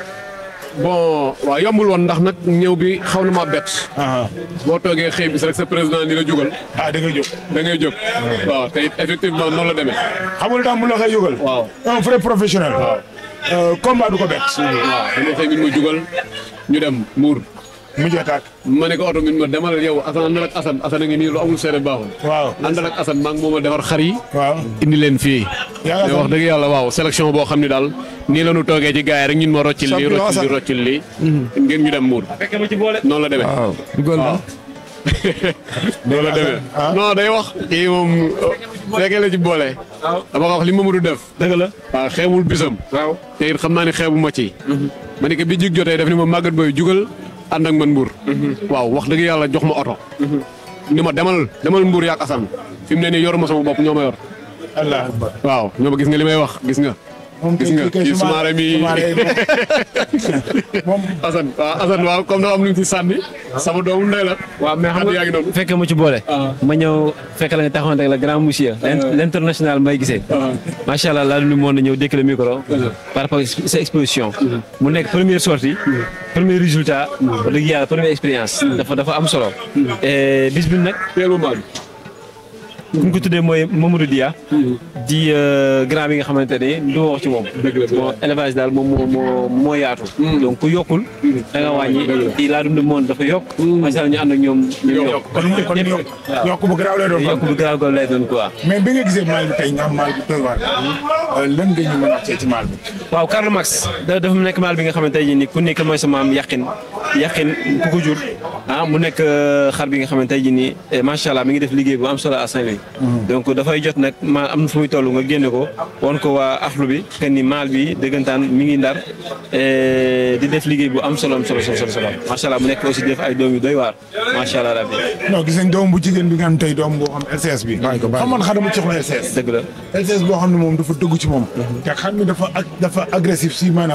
Speaker 3: bon waaw yombul woon ndax nag ñëw bi xaw na ma bett
Speaker 2: ah
Speaker 3: boo toogee xëy bis rek sa président ni la jógal
Speaker 2: ah da ngay jóg.
Speaker 3: da ngay jóg waaw te it effectivement noonu la demee
Speaker 2: xam nga lu tax mu la koy jógal.
Speaker 3: waaw
Speaker 2: un vrai professionnel. Euh, combat du ko bett.
Speaker 3: waaw dama xëy min ma jugal ñu dem Mbour
Speaker 2: mu jot ak.
Speaker 3: ma ne ko oto bi ma demal yow Assane àndal ak Assane Assane a ngi nii lu amul seede baaxul.
Speaker 2: waaw.
Speaker 3: àndal ak Assane maa ngi moom a defar xar yi.
Speaker 2: waaw.
Speaker 3: indi leen fii.
Speaker 2: Yaa
Speaker 3: mais wax dëgg yàlla waaw sélection boo xam ne daal nii la ñu toogee ci gars yi rek ñun ma roccil lii
Speaker 1: Champion
Speaker 3: roccil lii
Speaker 1: Assane.
Speaker 3: roccil lii. ngeen ñu dem muur. noonu la demee.
Speaker 1: waaw dugal na.
Speaker 3: noonu la demee.
Speaker 2: ah.
Speaker 3: non day wax. kii moom fekkee la ci boole. dama ko wax li Mamadou def.
Speaker 4: dëgg la
Speaker 3: waaw xeebul bisam.
Speaker 4: waaw
Speaker 3: te it xam naa ne xeebu ma ci. ma ne ko bi jig jotee def ni ma màggat booy jugal ànd ak man mbuur. waaw wax dëgg yàlla jox ma oto. ni ma demal demal mbuur yaak Assane fi mu ne nii yoruma sama bopp ñoo ma yor.
Speaker 2: allah akbar.
Speaker 3: waaw ñoo ma gis nga li may wax gis nga.
Speaker 2: moom
Speaker 3: gis nga kii sumaare mi
Speaker 2: moom
Speaker 3: Assane waaw Assane waaw comme dafa am lu ñu ci sànni. sama doomu ndey la.
Speaker 4: waaw mais xam
Speaker 3: Kàddu yaa ngi
Speaker 4: nga
Speaker 3: noonu.
Speaker 4: fekkee mu ci boole. ma ñëw fekk la nga taxawante ak la grand monsieur. l' international may gisee. macha allah laa lu moon na ñëw dékk le micro. par rapport ak sa exposition. mu nekk première sortie. premier résultat. wax dëgg yàlla première expérience. dafa dafa am solo. et bis bi nag
Speaker 3: teel ma maal.
Speaker 4: ku ñu ko tuddee mooy Mamadou Dia. di euh, grand bi nga xamante ne du ma wax ci moom.
Speaker 3: Dëgg la, dëgg la.
Speaker 4: bon élevage daal moom moo moo moo yaatu. donc ku yokkul. da nga wàññi di laa dund moon dafa yokk. macha allah ñu ànd ak ñoom ñu yokk.
Speaker 2: kon kon yokk
Speaker 4: waaw.
Speaker 2: yokk bu garaaw lay doon
Speaker 4: yokk bu garaaw ko lay doon quoi.
Speaker 2: mais bi nga gisee maal bi tey nga xam maal bi doy waar lan nga ñu mën a wax ci maal bi.
Speaker 4: waaw Karl Marx da dafa nekk maal bi nga xamante ne nii ku nekk mooy sa maam yàqin yàqin ku ko jur ah mu nekk euh, xar bi nga xamante ne nii eh, macha allah mi ngi def liggéey bu am solo à Saint-Louis. donc dafay jot nag ma am na fu muy toll nga génne ko won ko waa axlu bi que ni maal bi dëggantaan mi ngi ndar eh, di def liggéey bu am solo am solo solo solo macha allah mu nekk aussi def ay doom yu doy waar macha allah rabbi
Speaker 2: non gis nañ doom bu jigéen bi nga xam tey doom boo xam LCS bi.
Speaker 1: bàyyi ko bàyyi ko.
Speaker 2: xam man xar dama ci xool LCS.
Speaker 4: dëgg la.
Speaker 2: LCS boo xam ne moom dafa dëggu ci moom. te xam ni dafa ag dafa agressif si maanaam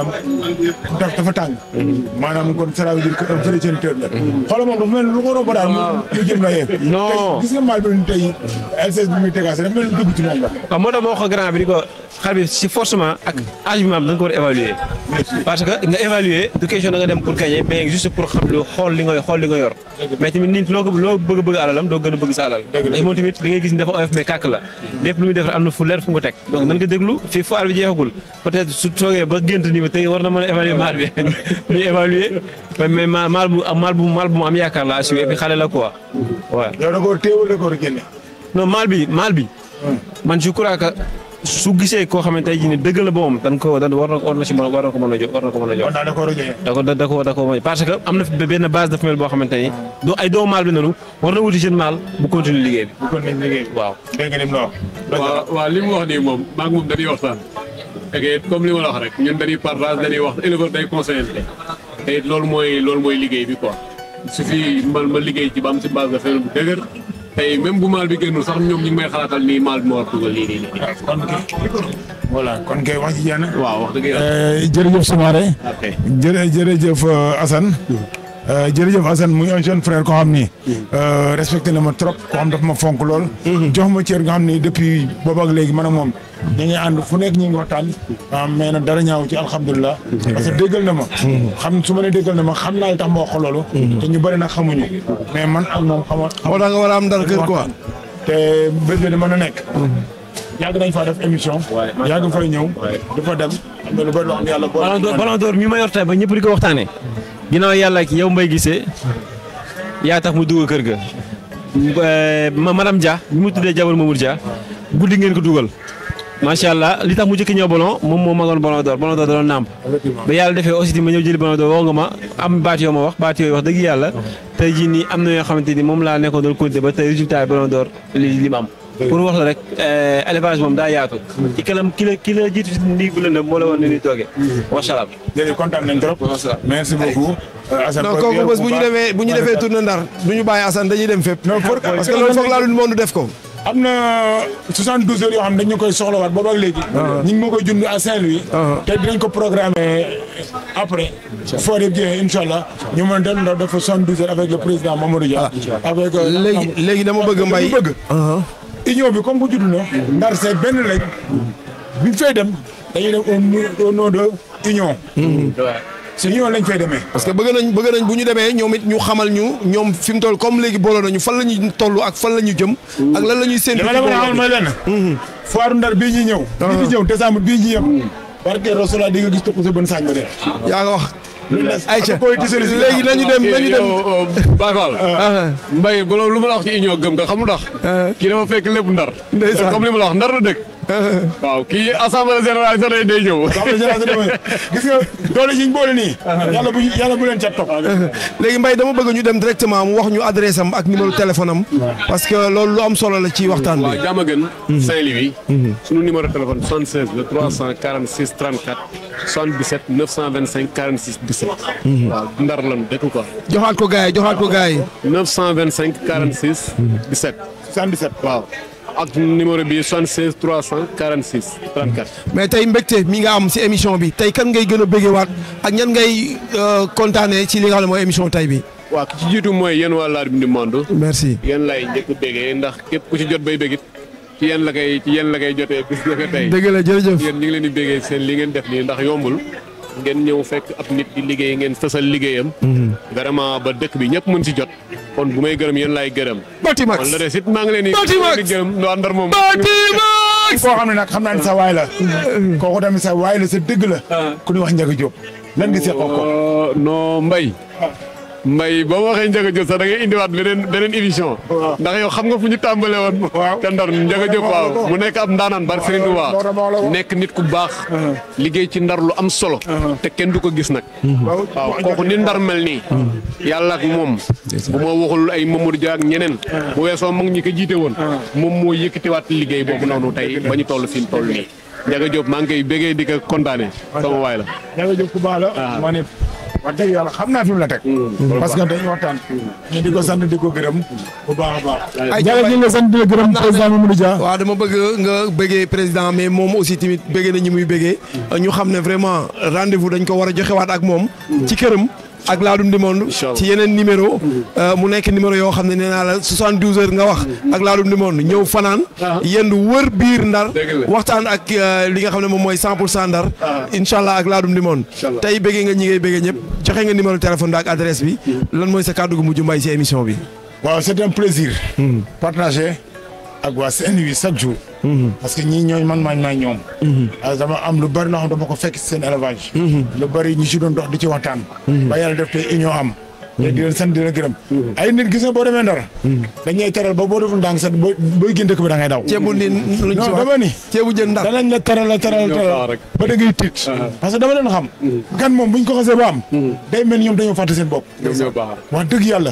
Speaker 2: daf dafa tàng. maanaam kon ça veut dire que un vrai géniteur la. xoolal moom dafa mel ni lu ko romb daal mu mu jëm la yegg.
Speaker 4: Non.
Speaker 2: tey gis nga maal bi tey LCS bi muy tegaase dafa mel ni dëggu ci moom la.
Speaker 4: waaw moo tax ma wax ko grand bi di ko xar bi si forcément ak âge bi maam da nga ko war a évaluer parce que nga évaluer du question da nga dem pour gagner mais juste pour xam lu xool li nga xool li nga yor mais tamit nit loo ko loo bëgg bëgg alalam doo gën a bëgg sa alal ndax moom tamit li ngay gis ni dafa oyof mais kàkk la lépp lu muy defar am na fu leer fu nga ko teg donc nan nga déglu fii foire bi jeexagul peut-être su toogee ba gént ni ma tey war na mën a évaluer maal bi ñu évaluer mais ma maal bu maal bu maal bu mu am yaakaar la assuré et puis xale la quoi waaw
Speaker 2: yow da koo téewul da koo génne.
Speaker 4: non maal bi maal bi man je crois que su gisee koo xamante tey jii nii dëgg la boom dan ko dan war na war na si mën war na ko mën a jox war na ko mën a jox
Speaker 2: kon daal da koo war a génne.
Speaker 4: da ko da ko da ko mën parce que am na fi benn base de femelle boo xamante ni doo ay doomu maal bi nanu war na wuti jeune maal bu continuer liggéey bi
Speaker 2: bu ko nekk liggéey bi.
Speaker 4: waaw
Speaker 2: dégg nga ni mu la wax.
Speaker 3: waaw waaw li mu wax nii moom maa ngi moom dañuy waxtaan. et que comme li ma la wax rek ñun dañuy partage dañuy wax éleveur day conseiller te it loolu mooy loolu mooy liggéey bi quoi. su fi man ma liggéey ci ba am si base de femelle bu dëgër tey même bu maal bi génnul sax ñoom ñu ngi may xalaatal nii maal bi ma war a dugal lii nii nii.
Speaker 2: kon kay voilà kon kay wax ji jeex na.
Speaker 3: waaw wax dëgg yàlla.
Speaker 2: jërëjëf Soumaré.
Speaker 3: ok
Speaker 2: jërë jërëjëf euh, Assane. Euh, jërëjëf Assane muy un jeune frère koo xam ni. euh, respecté na ma trop koo xam dafa ma fonk lool. jox ma cër nga xam ni depuis boobu ak léegi man ak moom. ñu ngi ànd fu nekk ñu ngi waxtaan. ah mais nag dara ñaaw ci alhamdulilah. parce que déggal na ma. xam su ma nee déggal na ma xam naa li tax ma wax ko loolu. te ñu bëri nag xamuñu. mais man ak moom xamoon.
Speaker 1: moo tax nga war a am dara kër quoi.
Speaker 2: te bés bi mën na nekk. yàgg nañ faa def émission. yàgg fay ñëw. dafa dem am na lu bëri loo xam ne yàlla boole
Speaker 4: ballon d'or ballon d'or mi ma yor tey ba ñëpp di ko waxtaanee ginnaaw yàlla ak yow mbay gisee yaa tax mu dugg kër ga Eh, ma madame Dia bi mu tuddee jabar Mamour Dia guddi ngeen ko dugal macha allah li tax mu jëkk ñëw ballon moom moo magoon ballon d'or ballon d'or da doon nàmp ba yàlla defee aussi ti ma ñëw jëli ballon d'or woo nga ma am baat yoo ma wax baat yooyu wax dëgg yàlla tey jii nii am na yoo xamante ni moom laa nekkoon doon compter ba tey résultat bi ballon d'or li li mu am pour wax la rek eh, élevage moom daa yaatu ci kalam ki la ki la jiitu si ndiig bu lëndëm moo la woon ni ñuy toogee macha allah
Speaker 2: jërëjëf kontaan nañ trop. merci beaucoup. Assane
Speaker 1: non kooku bés bu ñu demee bu ñu defee tournée ndar du ñu bàyyi Assane dañuy dem fépp.
Speaker 2: Non, pour-
Speaker 1: parce que loolu foog laa lu monde def ko.
Speaker 2: am na 72 heures yoo xam ne dañu koy soxlawaat boobu ak léegi. ñu ngi ma koy jund à Saint-Louis. te dinañ ko programmer après. foo def jeexee incha allah ñu mën a dem ndax dafa 72 heures avec le président Mamadou Dia. avec euh,
Speaker 1: léegi léegi dama bëgg mbay.
Speaker 2: li bëgg. union bi comme bu judd na. ndar c'est benn lañ. bi ñu fay dem dañuy dem au nom- au nom de union. c'est union lañ fay demee.
Speaker 1: parce que bëgg nañ bëgg nañ bu ñu demee ñoom it ñu xamal ñu ñoom fi mu toll comme léegi booloo nañu fan la ñuy toll ak fan la ñu jëm. ak lan la ñuy séntu.
Speaker 2: li ma la mën a xamal mooy lenn. foire ndar bii ñuy ñëw. bii di ñëw décembre bii ñuy yem. parce que Rasulullah di nga gis topp sa bën saañ ba dee.
Speaker 1: yaa nga wax. Aïcha
Speaker 2: koy tisali si
Speaker 1: léegi nañu dem nañu dem
Speaker 3: Baye Fall Mbaye bu loolu lu ma la wax ci union gëm nga xamul ndax kii dafa fekk lépp ndar
Speaker 1: Ndeysaan.
Speaker 3: comme li ma la wax ndar la dëkk waaw kii assemblée générale sax day day ñëw
Speaker 2: gis nga doole yi ñu boole nii. yàlla bu yàlla bu leen ca topp.
Speaker 1: léegi Mbaye dama bëgg ñu dem directement mu wax ñu adresse am ak numéro téléphone am parce que loolu lu am solo la ci waxtaan
Speaker 3: waaw
Speaker 1: bi
Speaker 3: jàmm gën Saint-Louis suñu numéro de téléphone 76 le 346 34 77 925 46 17 waaw ndar lan dëkk quoi
Speaker 1: joxaat ko gars yi joxaat ko gars yi
Speaker 3: 925 46 17
Speaker 2: 77.
Speaker 3: waaw ak numéro bi 76 346 34
Speaker 1: mais tey mbégte mi nga am si émission bi tey kan ngay gën a bëggee waat ak ñan ngay euh, kontaanee ci li nga xam ne mooy émission tey bi
Speaker 3: waaw ki ci jiitu mooy yéen waa Ladoum du Monde
Speaker 1: merci
Speaker 3: yéen lay njëkk bégee ndax képp ku ci jot bay bégit ci yéen la koy ci yéen la koy jotee bis nga ko tey
Speaker 1: dëgg la jërëjëf
Speaker 3: yéen ñu ngi leen di bégee seen li ngeen def nii ndax yombul ngeen ñëw fekk ab nit di liggéey ngeen fësal liggéeyam vraiment ba dëkk bi ñëpp mën ci jot kon bu may gërëm yéen laay gërëm
Speaker 1: Batimax
Speaker 3: kon la des it maa ngi leen di
Speaker 1: Batimax
Speaker 3: di gërëm waa Ndar moom
Speaker 1: Batimax
Speaker 2: koo xam ne nag xam naa ne sa waay la. kooku tamit sa waay la sa dëgg la. ku ñuy wax Ndiaga Diop. lan nga seqoo ko.
Speaker 3: Euh, non mbay mbay boo waxee Ndiaga Diop sax da ngay indiwaat beneen beneen émission ndax yow xam nga fu ñu tàmbale woon
Speaker 2: Waaw.
Speaker 3: te ndar Ndiaga Diop waaw mu nekk ab ndaanaan bar Serigne Touba
Speaker 2: Loolu dama la ko.
Speaker 3: nekk nit ku baax liggéey ci ndar lu am solo te kenn du ko gis nag waaw kooku ni ndar mel nii yàlla ak moom bu ma waxul ay Mamadou Dia ak ñeneen bu weesoo mag ñi ko jiite woon moom moo yëkkatiwaat liggéey boobu noonu tey ba ñu toll fi ñu toll nii Ndiaga Diop maa ngi koy bégee di ko kontaane sama waay la
Speaker 2: Ndiaga Diop ku baax la. ma ne wax dëgg yàlla xam naa fi mu la teg. parce que dañuy waxtaan. ñu di ko sant di ko gërëm. bu baax a baax.
Speaker 1: Ay,
Speaker 2: Ndiaga ñu ngi la sant di la gërëm président Mamadou Dia.
Speaker 1: waaw dama bëgg nga bëggee président mais moom aussi tamit bëggee na ñi muy bëggee ñu xam ne vraiment rendez-vous dañ ko war a joxewaat ak moom ci këram ak Ladoum du Monde
Speaker 3: Inch'Allah.
Speaker 1: ci yeneen numéro euh, mu nekk numéro yoo xam ne nee naa la 72 heures nga wax ak Ladoum du Monde ñëw fanaan yendu wër biir ndar
Speaker 3: Dëgg la.
Speaker 1: waxtaan ak euh, li nga xam ne moom mooy 100 pour cent ndar incha allah ak Ladoum du Monde
Speaker 3: Inch'Allah.
Speaker 1: tey bëggee nga ñi ngay bëggee ñëpp joxe nga numéro téléphone bi ak adresse bi lan mooy sa kàddu gu mujj mbay si émission bi
Speaker 2: waaw c'est un plaisir. partager ak waa Saint-Louis chaque jour. parce que ñii ñooy man maay maay ñoom. ah dama am lu bari loo xam dama ko fekk ci seen élevage. lu bari ñu ci doon dox di ci waxtaan. ba yàlla def tey union am. te di leen sant di leen gërëm. ay nit gis nga boo demee ndara. dañuy teral ba boo deful ndànk sax booy booy génn dëkk bi da ngay daw.
Speaker 1: ceebu ndin luñ ci
Speaker 2: non
Speaker 1: wax
Speaker 2: dama ni.
Speaker 1: ceebu jën ndar
Speaker 2: danañ la teral la teral
Speaker 3: Ñoo
Speaker 2: teral
Speaker 3: faaw rek.
Speaker 2: ba da ngay tiit. parce que dama leen xam. gan moom buñ ko xasee ba am. day mel ni ñoom dañoo fàtte seen bopp.
Speaker 3: ñoom ñoo baax
Speaker 2: wax dëgg yàlla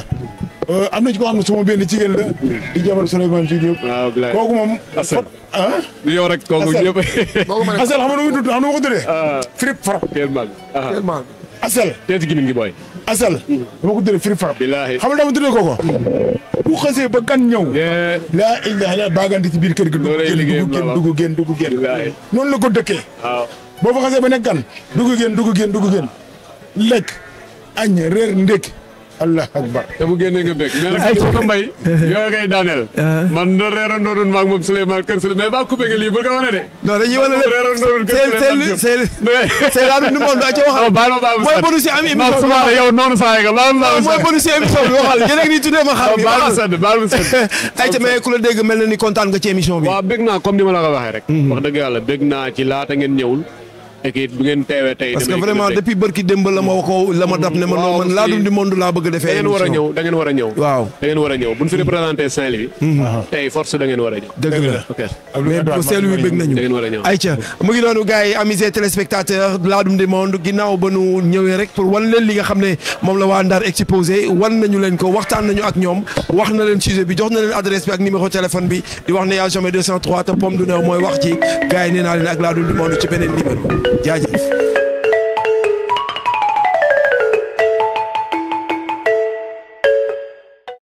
Speaker 2: am na ci koo xam ne suma benn jigéen la di jabar Souleymane ci Diop
Speaker 3: waaw bilaay
Speaker 2: kooku moom
Speaker 3: Assane.
Speaker 2: ah
Speaker 3: du yow rek kooku
Speaker 2: Assane.
Speaker 3: ñëpp
Speaker 2: Asel xam nga nu muy tudd xam nga nu ma ko tuddee Firip Farap
Speaker 3: kenn mag
Speaker 1: tellement
Speaker 2: Asel
Speaker 3: teet gi ngi booy
Speaker 2: Asel dama ko tuddee Firip Farap
Speaker 3: Billaahi.
Speaker 2: xam nga dama tuddee kooko bu xasee ba gan ñëw
Speaker 3: yee
Speaker 2: laa ilaha illa baagante ci biir kër gi dugg
Speaker 3: Loolay
Speaker 2: génn
Speaker 3: liggéeyam
Speaker 2: dugg génn
Speaker 3: la
Speaker 2: dugg génn dugg génn
Speaker 3: Billaahi.
Speaker 2: noonu la ko dëkkee
Speaker 3: waaw
Speaker 2: boo fa xasee ba nekk gan dugg génn dugg génn dugg génn lekk añ reer ndékki allah akbar
Speaker 3: te bu génnee nga bëgg mais nag ko mbay yooyu ngay daaneel man na reerandoo doon maag moom Souleymane kër Souleymane mais baa coupé nga lii bu ko wane de
Speaker 1: non dañuy wane lépp
Speaker 3: reerandoo doon kër
Speaker 1: c'est
Speaker 3: Souleymane
Speaker 1: c'est c'est c'est Ladoum du Monde a ca waxal
Speaker 3: baal ma baal ma
Speaker 1: mooy bonus yi am émission bi
Speaker 3: non yow noonu saa nga baal ma
Speaker 1: mooy bonus yi émission bi waxal yéen a ngi nii tuddee ma xar bi
Speaker 3: baal ma
Speaker 1: waxal
Speaker 3: sedd baal ma sedd
Speaker 1: ayca mais ku la dégg mel na ni kontaan nga ci émission bi
Speaker 3: waaw bëgg naa comme ni ma la ko waxee rek wax dëgg yàlla bëgg naa ci laata ngeen ñëwul et que bu ngeen teewee tey
Speaker 1: parce que
Speaker 3: damay gën a
Speaker 1: vraiment
Speaker 3: bëgg.
Speaker 1: depuis bërki démb la ma ko la ma dab ne ma non
Speaker 3: waaw,
Speaker 1: man
Speaker 3: si-
Speaker 1: Ladoum du Monde laa bëgg a
Speaker 3: da
Speaker 1: defee
Speaker 3: ngeen war a
Speaker 1: émission
Speaker 3: ñëw da ngeen war a ñëw
Speaker 1: waaw
Speaker 3: da ngeen war a ñëw bu ñu fi représenté Saint-Louis tey force da ngeen war a ñëw
Speaker 1: dëgg la
Speaker 3: ok
Speaker 1: mais bu seelu wi bëgg nañu
Speaker 3: da ngeen war a ñëw
Speaker 1: ayca mu ngi noonu gars yi amis et téléspectateurs Ladoum du Monde ginnaaw ba nu ñëwee rek pour wan leen li nga xam ne moom la waa Ndar exposé wan nañu leen ko waxtaan nañu ak ñoom wax na leen sujet bi jox na leen adresse bi ak numéro téléphone bi di wax ne yaa jamais 203 te pomme du néew mooy wax ci gars yi nee naa leen ak Ladoum du Monde ci beneen numéro jaajëf